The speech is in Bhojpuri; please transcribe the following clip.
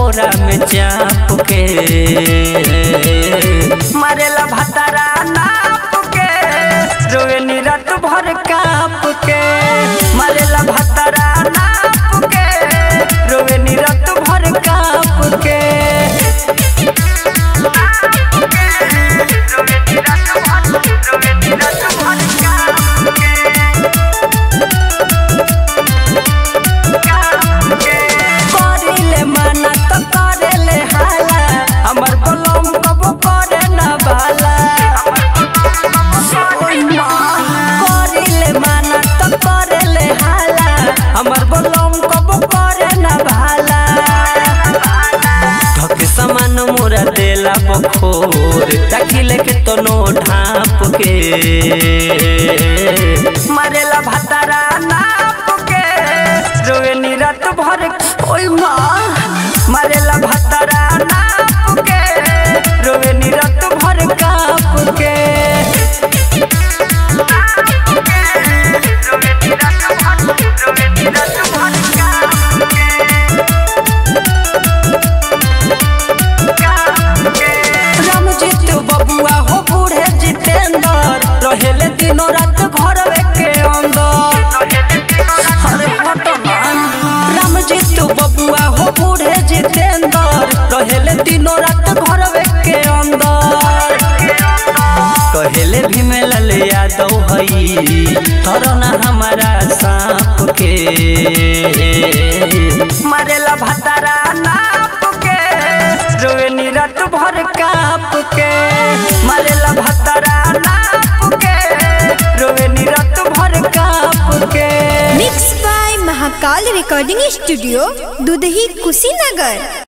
कोरा में चाप के मारेला भतारा नाप के रोवे निरत भर काप के मारेला भतारा नाप के रोवे निरत भर काप के करिले माना तो करेले हाला हमर बलम कबो करे ना बाला करिले माना तो करेले हाला हमर बलम कबो करे ना भाला धके समान मोरा देला बखोर ताकिले के तनो ढाप के मारेला भतारा नाप के रोवे निरत भर ओय माँ मारेला भतारा नाप के रोवे निरत भर काप के रामजीत बबुआ हो बूढ़े जितेंद्र रहेले दिनों रात घर के अंदर अरे घटना रामजीत बबुआ हो बूढ़े जितेंद्र रहेले दिनों रात घर के अंदर कहेले भीमलाल यादव हई थरना हमारा सांप के मारेला भतारा नाप के रोवे निरत भर काप के मारेला भतारा नाप के रोवे निरत भर काप के mix by Mahakal recording studio Dudhahi Kushinagar